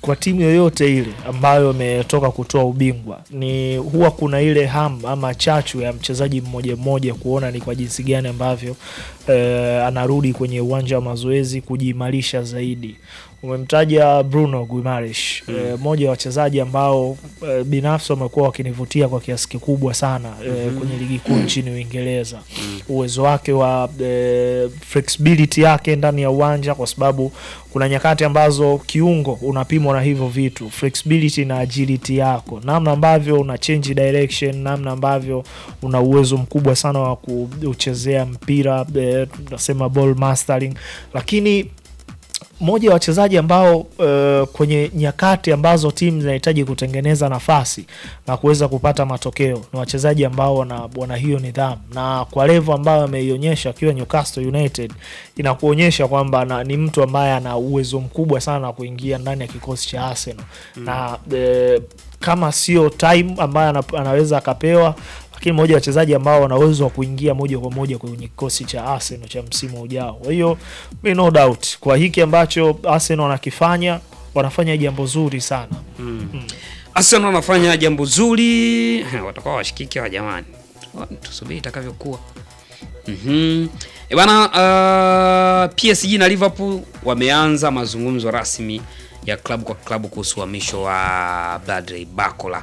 kwa timu yoyote ile ambayo imetoka kutoa ubingwa ni huwa kuna ile ham ama chachu ya mchezaji mmoja mmoja kuona ni kwa jinsi gani ambavyo eh, anarudi kwenye uwanja wa mazoezi kujiimarisha zaidi. Umemtaja Bruno Guimaraes Mm. eh, mmoja wa wachezaji ambao eh, binafsi wamekuwa wakinivutia kwa kiasi kikubwa sana eh, Mhm. kwenye ligi kuu nchini Uingereza Mm. uwezo wake wa eh, flexibility yake ndani ya uwanja, kwa sababu kuna nyakati ambazo kiungo unapimwa na hivyo vitu, flexibility na agility yako, namna ambavyo una change direction, namna ambavyo una uwezo mkubwa sana wa kuchezea mpira eh, tunasema ball mastering, lakini moja ya wachezaji ambao uh, kwenye nyakati ambazo timu zinahitaji kutengeneza nafasi na kuweza kupata matokeo ni wachezaji ambao wana, wana hiyo nidhamu, na kwa levo ambayo ameionyesha akiwa Newcastle United inakuonyesha kwamba na- ni mtu ambaye ana uwezo mkubwa sana wa kuingia ndani ya kikosi cha Arsenal na eh, kama sio time ambayo ana, anaweza akapewa lakini mmoja wa wachezaji ambao wana uwezo wa kuingia moja kwa moja kwenye kikosi cha Arsenal cha msimu ujao. Kwa hiyo mi no doubt kwa hiki ambacho Arsenal wanakifanya, wanafanya jambo zuri sana. Mm. Arsenal wanafanya jambo zuri, Ha, watakuwa washikiki wa jamani, Wa- tusubiri itakavyokuwa. Mhm. E bana, uh, PSG na Liverpool wameanza mazungumzo rasmi ya klabu kwa klabu kuhusu uhamisho wa Bradley Barcola,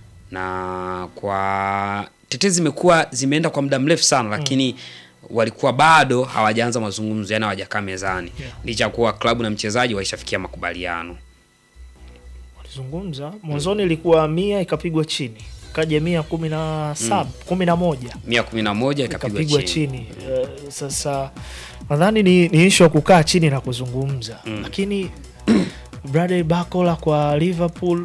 na kwa tetezi zimekuwa zimeenda kwa muda mrefu sana, lakini walikuwa bado hawajaanza mazungumzo, yani hawajakaa mezani Yeah. licha ya kuwa klabu na mchezaji waishafikia makubaliano. Walizungumza mwanzoni, ilikuwa mia ikapigwa chini, kaja mia kumi na saba kumi na moja mia kumi na moja ikapigwa ikapigwa chini. chini. Eh, sasa nadhani ni, ni ishu ya kukaa chini na kuzungumza Mm. lakini Bradley Barcola kwa Liverpool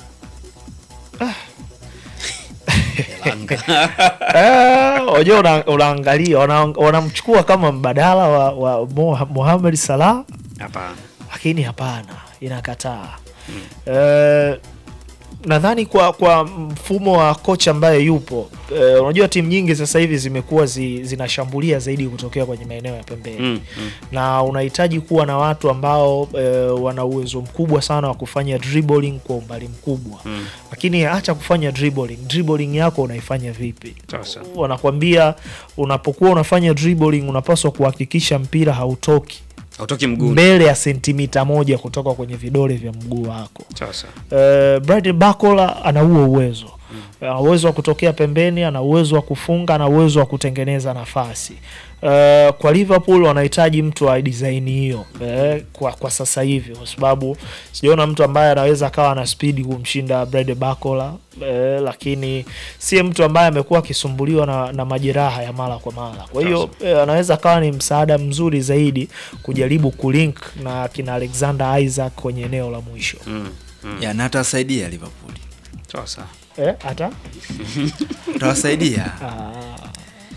Eh, wajua una- unaangalia wana- wanamchukua kama mbadala wa, wa Mo- Mohamed Salah Hapana. lakini hapana, inakataa. Eh, nadhani kwa kwa mfumo wa kocha ambaye yupo eh, unajua timu nyingi sasa hivi zimekuwa zi, zinashambulia zaidi kutokea kwenye maeneo ya pembeni Mm, mm. na unahitaji kuwa na watu ambao eh, wana uwezo mkubwa sana wa kufanya dribbling kwa umbali mkubwa Mm. lakini acha kufanya dribbling. Dribbling yako unaifanya vipi? Sasa. Wanakwambia unapokuwa unafanya dribbling unapaswa kuhakikisha mpira hautoki Hautoki mguuni. mbele ya sentimita moja kutoka kwenye vidole vya mguu wako. Sasa. Uh, Bradley Barcola ana huo uwezo ana uwezo wa kutokea pembeni, ana uwezo wa kufunga, ana uwezo wa kutengeneza nafasi. Uh, kwa Liverpool wanahitaji mtu wa design hiyo eh, kwa, kwa sasa hivi, kwa sababu sijaona mtu ambaye anaweza akawa na spidi kumshinda Bradley Barcola eh, lakini si mtu ambaye amekuwa akisumbuliwa na, na majeraha ya mara kwa mara. Kwa hiyo eh, anaweza akawa ni msaada mzuri zaidi kujaribu kulink na kina Alexander Isaac kwenye eneo la mwisho Mm. Mm. ya na atawasaidia Liverpool, Sasa. eh, hata atawasaidia ah,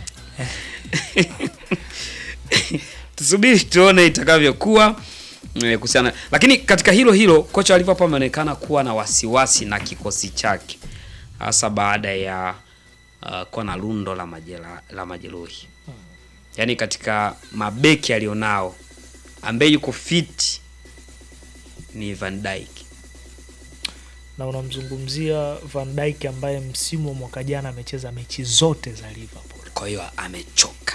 Tusubiri tuone itakavyokuwa eh, kuhusiana. Lakini katika hilo hilo kocha wa Liverpool ameonekana kuwa na wasiwasi na kikosi chake hasa baada ya uh, kuwa na lundo la majera, la majeruhi. Yaani katika mabeki alionao ambaye yuko fit ni Van Dijk. na unamzungumzia Van Dijk ambaye msimu wa mwaka jana amecheza mechi zote za Liverpool. Kwa hiyo amechoka.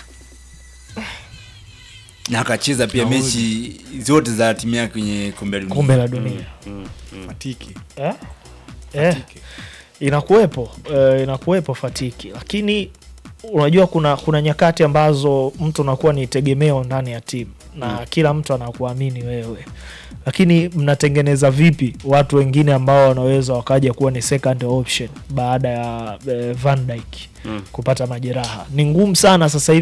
na akacheza pia Na mechi zote za timu yake kwenye kombe la dunia. Kombe la dunia Mm, mm. Matiki. eh? Eh, inakuwepo eh, inakuwepo fatiki, lakini unajua kuna kuna nyakati ambazo mtu unakuwa ni tegemeo ndani ya timu na kila mtu anakuamini wewe, lakini mnatengeneza vipi watu wengine ambao wanaweza wakaja kuwa ni second option baada ya eh, Van Dijk Mm. kupata majeraha? Ni ngumu sana sasa hivi